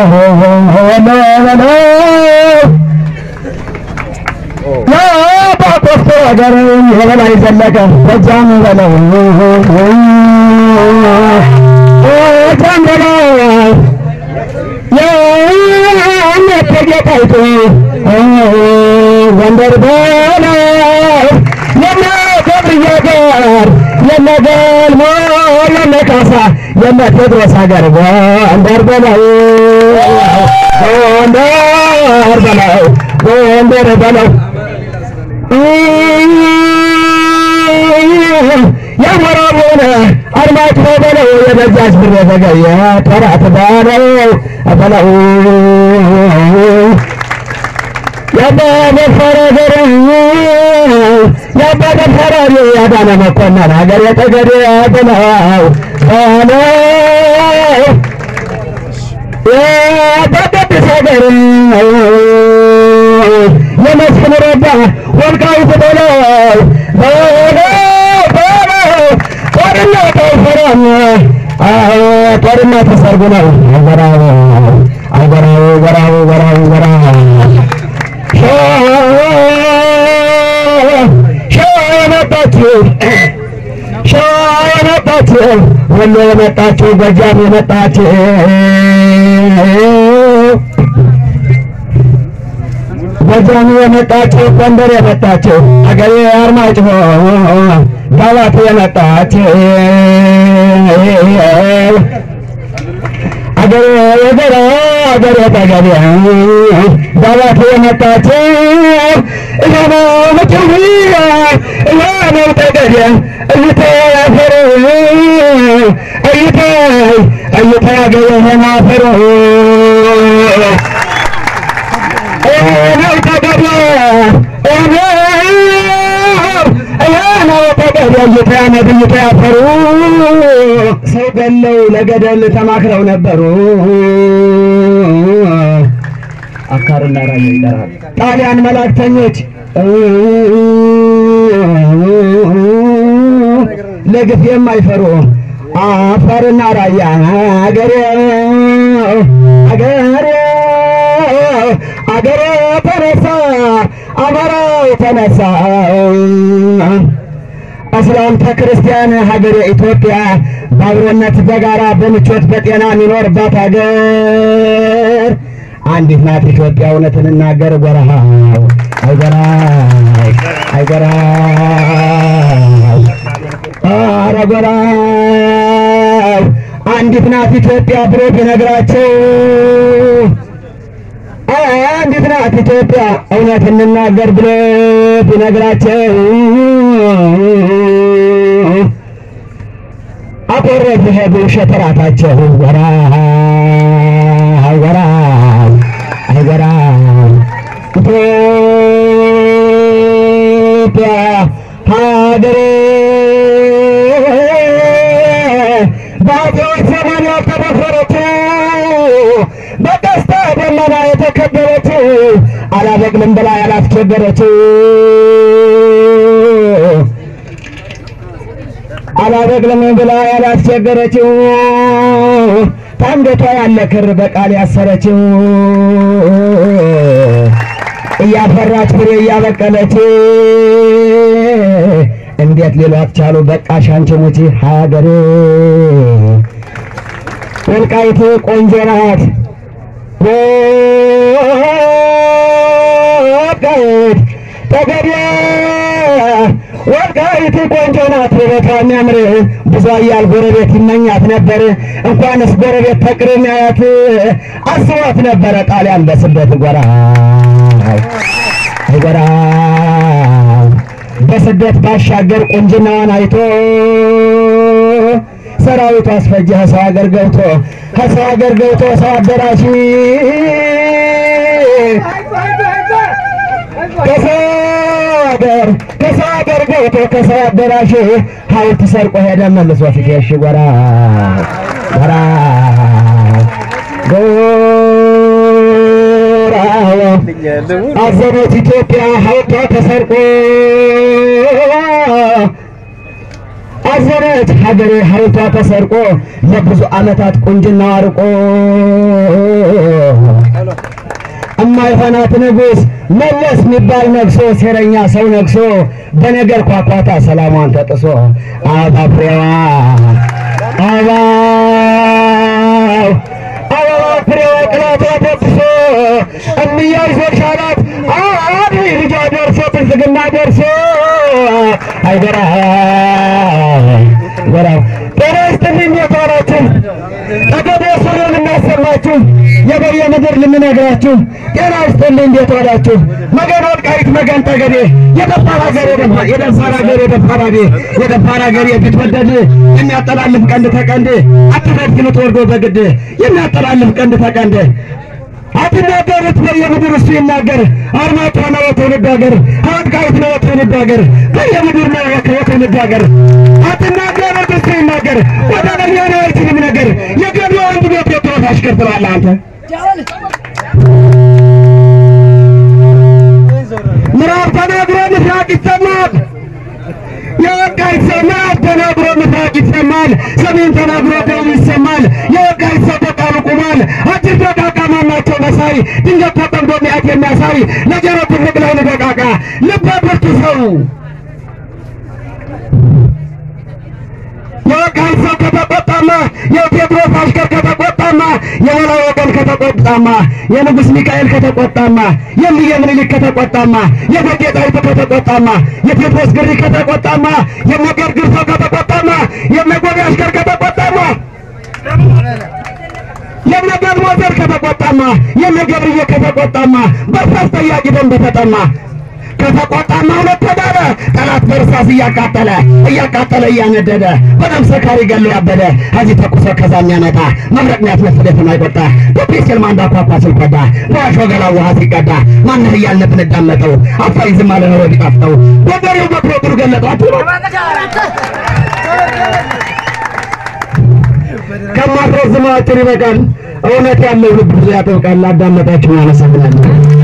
የጳጳስ ሀገር የበላይ ዘለቀ ጎጃም በለው ጎጃም በለው የእቴጌ ጣይቱ ጎንደር በለው የነ ገብርዬ ጋር የነ ገልሞ የነ ካሳ የነ ቴዎድሮስ ሀገር ጎንደር በለው ጎንደር በለው ጎንደር በለው የሞራብ ሆነ አድማጭ በለው የበዛች ብር የተገየ ተራት በለው በለው የአባደፈረ ገር የአባደፈረ ያዳነ መኮንን ሀገር የተገደ በለው በለው የአባደብስ ሀገር የመስፍን ረዳ ወልቃይት በለው በለው በለው ጦርነት አይፈራም ጦርነት ሰርጉ ነው ወራው አገራው ወራው ወራው ወራው ሸዋ የመጣችሁ ሸዋ የመጣችሁ ወሎ የመጣችሁ ጎጃም የመጣችሁ ጎጃም የመጣችሁ ጎንደር የመጣችሁ አገሬ አርማጭሆ ዳባት የመጣችሁ አገሬ የገራ አገሬ ጠገቤ ዳባት የመጣችሁ እያኖ መጨዊያ እያኖ ጠገቤ እይተፈሩ እይታይ እይታይ አገሬ የማፈሩ ሰው ገለው ለገደል ተማክረው ነበሩ። አካርና ራያ ይጠራል። ጣሊያን መላእክተኞች ለግፍ የማይፈሩ አፋርና ራያ አገሬ አገሬ አገሬ ተነሳ አማራው ተነሳ እስላም ከክርስቲያን ሀገሬ ኢትዮጵያ በአብሮነት በጋራ በምቾት በጤና የሚኖርባት ሀገር አንዲት ናት ኢትዮጵያ። እውነት እንናገር ጎራው አይጎራው አይጎራው ኧረ ጎራው አንዲት ናት ኢትዮጵያ ብሎ ቢነግራቸው አንዲት ናት ኢትዮጵያ እውነት እንናገር ብሎ ቢነግራቸው አቆረብ ሄዱ ሸተራታቸው ወራ ወራ አይወራ ኢትዮጵያ ሀገሬ በአፄዎች ዘመን ያልተደፈረችው በቀስተ ደመና የተከበረችው አላበቅልም ብላ ያላስቸገረችው አላበቅልም ብላ ያላስቸገረችው ታንገቷ ያለ ክር በቃል ያሰረችው እያፈራች ፍሬ እያበቀለች እንዴት ሌሏት ቻሉ? በቃሽ አንቺ ሙቺ ሀገሬ ወልቃይት ቆንጆ ናት። ወልቃይት ጠገዴ ወልቃይት ቆንጆ ናት። ውበቷ የሚያምር ብዙ አያል ጎረቤት ይመኛት ነበር። እንኳንስ ጎረቤት ተቅርም ያያት አስቧት ነበረ ጣሊያን በስደት ጎራ አይጎራ በስደት ባሻገር ቁንጅናዋን አይቶ ሰራዊቱ አስፈጀ ሰው ሀገር ገብቶ ከሰው ሀገር ገብቶ ሰው አደራሽ ከሰው ሀገር ከሰው ሀገር ገብቶ ከሰው አደራሽ ሀውልት ሰርቆ ሄደ መልሶ ፊቴሽ ጎራ ጎራ ጎራ አዘነች ኢትዮጵያ ሀውልቷ ተሰርቆ አዘነች ሀገሬ ሀብቷ ተሰርቆ ለብዙ ዓመታት ቁንጅና አርቆ እማይሆናት ንጉሥ መለስ የሚባል ነግሶ ሴረኛ ሰው ነግሶ በነገር ኳኳታ ሰላሟን ተጥሶ አበባ ፍሬዋ አበባው አበባ ፍሬዋ ቅላቷ ተጥሶ እምያይ ሶሻላት አዲ ልጇ ደርሶ ብልጽግና ደርሶ አይገራ ጎራው ጤና ይስጥልኝ የተዋላችሁ ጠገዴ ሱሪን እናሰማችሁ የበየ ምድር ልንነግራችሁ ጤና ይስጥልኝ እንዴት ዋላችሁ? መገን ወልቃይት መገን ጠገዴ የደፋር ሀገር የደፋር ሀገር የደፋር ሀገር የደፋር ሀገር ቢትወደድ የሚያጠላልፍ ቀንድ ተቀንድ አትፈትኑት ወርዶ በግድ የሚያጠላልፍ ቀንድ ተቀንድ አትናገሩት በየምድር እሱ ይናገር አርማጭሆ ነው የትውልድ ሀገር ወልቃይት ነው የትውልድ ሀገር በየምድር ነው የትውልድ ሀገር አትናገሩት እሱ ይናገር ወደ ለኛ ነው አይችልም ነገር የገቢ አንድ ቤት የትሮት አሽከር ትላለህ አንተ ምዕራብ ተናግሮ ምስራቅ ይሰማል የወልቃይት ሰው ምዕራብ ተናግሮ ምስራቅ ይሰማል ሰሜን ተናግሮ ደቡብ ይሰማል የወልቃይት ሰው በቃሉ ቁሟል አጭር ደቃቃ ማናቸው መሳይ ድንገት ተጠምዶ ሚያት የሚያሳይ ለጆሮ ትልቅ ለሆነ ደቃቃ ልበ ብርቱ ሰው የወልቃይት ሰው ከተቆጣማ የቴዎድሮስ አሽከር ከተቆጣማ የበላይ ወገን ከተቆጣማ የንጉሥ ሚካኤል ከተቆጣማ የእምዬ ምኒልክ ከተቆጣማ የእቴጌ ጣይቱ ከተቆጣማ የቴዎድሮስ ግሪ ከተቆጣማ የመገር ግርሶ ከተቆጣማ የመጎቢ አሽከር ከተቆጣማ የነገር ሞዘር ከተቆጣማ የነገብርዬ ከተቆጣማ በርሳስ ጠያቂ ደንብ ተጠማ ከተቆጣማ ሁለት ተዳረ ጠላት በእርሳስ እያቃጠለ እያቃጠለ እያነደደ በደም ሰካሪ ገሎ ያበደ እዚህ ተኩሶ ከዛ የሚያመጣ መብረቅ ሚያስመስል የማይቆጣ በፔስል ማንዳ ኳኳ ስልኮዳ በዋሾ ገላ ውሃ ሲቀዳ ማንህ እያልን ብንዳመጠው አፋይ ዝም አለ ኖሮ ቢጣፍጠው ወገሬው መክሮ ጥሩ ገለጧችሁ ነው ከማስረዝማችን ይበቃል። እውነት ያለው ልብ ብዙ ያጠብቃል። አዳመጣችሁ፣ አመሰግናለሁ።